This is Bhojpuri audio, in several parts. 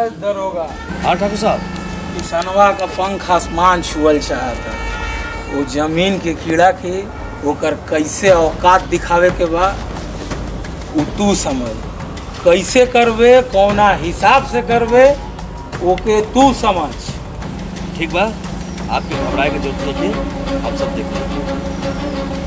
दरोगा हाँ ठाकुर साहब किसनवा का पंख आसमान छुअल चाहता वो जमीन के कीड़ा के ओकर कैसे औकात दिखावे के बा उ तू समझ कैसे करबे कौना हिसाब से करबे ओके तू समझ ठीक बा आपके घबराए की जरूरत नहीं है हम सब देख लेंगे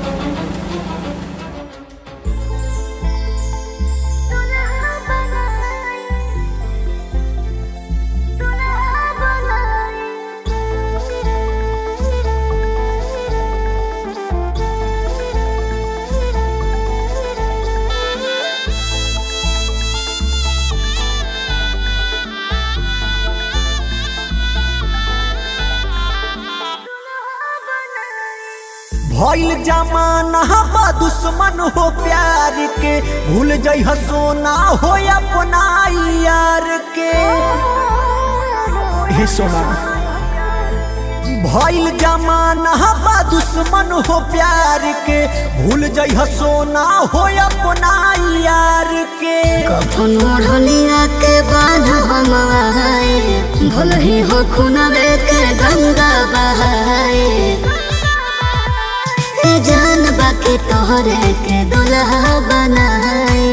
भइल जमाना बा दुश्मन हो प्यार के भूल जाइ सोना हो अपना यार के हे सोना भइल जमाना बा दुश्मन हो प्यार के भूल जाइ सोना हो अपना यार के कफन मोढ़लिया के बाद हम आए भल ही हो खुनबे के गंगा बहाए ए जान बाकी तोहरे के दुल्हा बनाए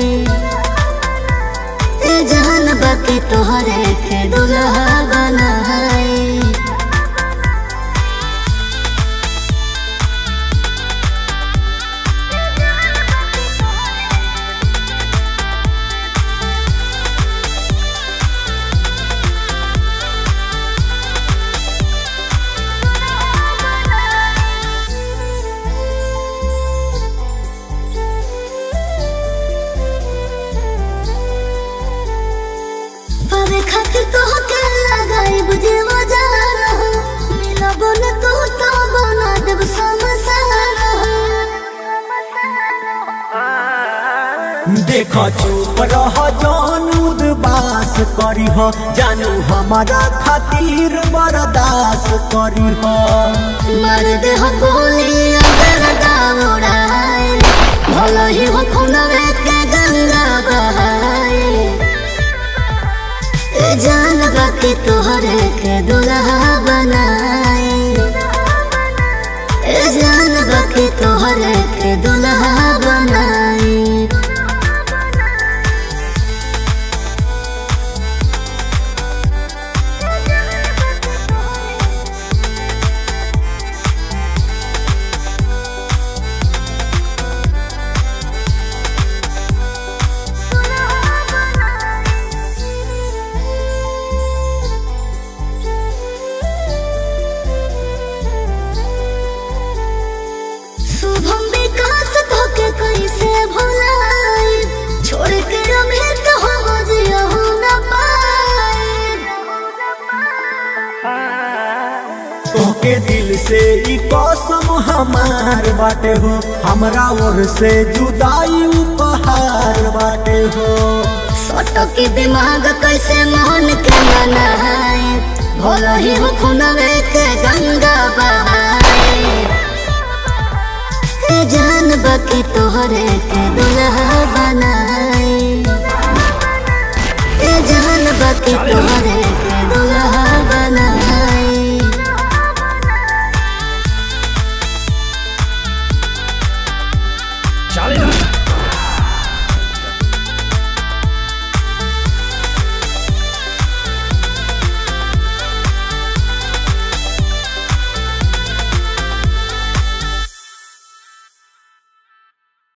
ए जान बाकी तोहरे के दुल्हा बनाए पावे खातिर तो के लगाई बुझे मजा मिलब न तो तो बना देब समसारा देख चुप रह जान उदबास करी हो जानू हमारा खातिर बर्दास करी हो मार दे हो गोली अगर दावड़ाए भलो ही हो खुनवे के गंगा बहाए ए जान बाकी तोहरे के दुल्हा बनाए ए जान बाकी तोहरे के दुल्हा बनाए शुभम विकास धोके कैसे भुलाए छोड़ के रमे तो हम जियो न पाए तोके दिल से ई कसम हमार बाटे हो हमरा ओर से जुदाई उपहार बाटे हो सोटो के दिमाग कैसे मोहन के मनाए भलो ही हो खुनवे के गंगा बहाए ए जान बाकी तोहरे के दुल्हा बनाए ए जान बाकी तोहरे